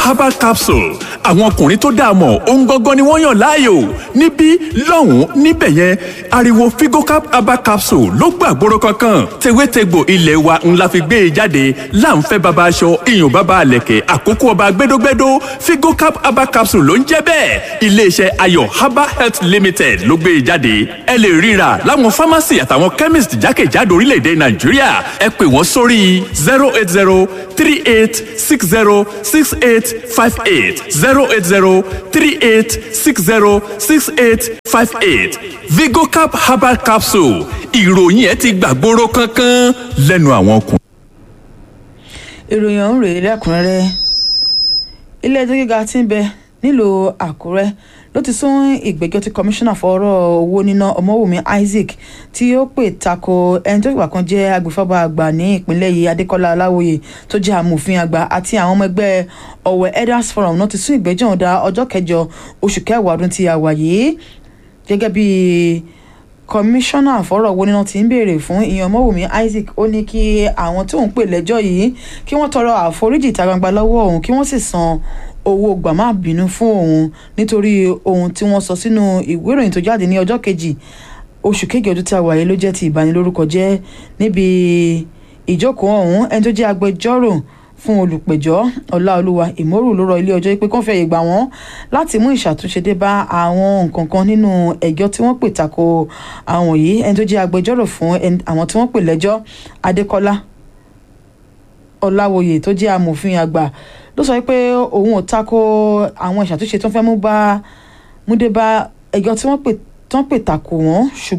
herbal capsule àwọn ọkùnrin tó dáa mọ̀ ohun gangan ni wọ́n yàn láàyò níbí lọ́hùn-ún níbẹ̀ yẹn ariwo figocap herbal capsule ló gbàgbóró kankan tewétegbò ilé wa ńlá fi gbé e jáde láǹfẹ́ baba aṣọ iyùn baba àlẹ̀kẹ̀ àkókò ọba gbẹdógbẹdó figocap herbal capsule ló ń jẹ́ bẹ́ẹ̀ iléeṣẹ́ ayọ̀ herbal health limited ló gbé e jáde ẹ lè ríra láwọn pharmacy àtàwọn chemist jákèjádò orílẹ̀-èdè nàìjíríà ẹ pè wọ́n sórí zero eight zero three eight six zero six eight five eight zero eight zero three eight six zero six eight five eight vigocap herbal capsule ìròyìn ẹ ti gbàgbóró kankan lẹ́nu àwọn ọkùnrin. ìròyìn ọ̀hún rèé lẹ́kùnrẹ́rẹ́ ilé ẹjọ́ gíga tí ń bẹ nílùú àkúrẹ́ ló ti sún ìgbẹ́jọ́ tí kọmíṣánná fọ́rọ̀ owó níná ọmọwùmí isaac tí ó pè tako ẹni tó ìgbà kan jẹ́ agbèfọ́ba àgbà ní ìpínlẹ̀ yìí adékọ́lá aláwòye tó jẹ́ amòfin àgbà àti àwọn ọmọ ẹgbẹ́ ọ̀wẹ̀ elders forum náà ti sún ìgbẹ́jọ́ ọ̀hún dá ọjọ́ kẹjọ oṣù kẹwàá ọdún tí a wà yìí gẹ́gẹ́ bí kọmíṣánná fọ́rọ̀ owó níná ti ń béèrè fún ìyẹn ọmọwùmí isaac ó ní kí àwọn tó ń pè lẹ́jọ́ yìí kí wọ́n tọrọ àforíjì ìta gbangba lọ́wọ́ òun kí wọ́n sì san owó gbàmá bínú fún òun nítorí ohun tí wọ́n sọ sínú ìwé ìròyìn tó jáde ní ọjọ́ kejì oṣù kejì ọdún tí a wà yìí ló jẹ́ ti ìbanilórúkọ jẹ́ níbi ìjókòó ọ̀hún ẹni tó jẹ́ agbẹjọ́rò fún olùpẹ̀jọ́ ọláolúwa ìmọ̀rù ló rọ ilé ọjọ́ pé kó fẹ́ ìgbà wọn láti mú ìṣàtúnṣe dé bá àwọn nǹkan kan nínú ẹjọ́ tí wọ́n pè tako àwọn yìí ẹni tó jẹ́ agbẹjọ́rò fún àwọn tí wọ́n pè lẹ́jọ́ adékọ́lá ọláwòye tó jẹ́ amòfin àgbà ló sọ pé òun ò tako àwọn ìṣàtúnṣe tó ń fẹ́ mú bá mú dé bá ẹjọ́ tí wọ́n pè tako wọn ṣùgbọ́n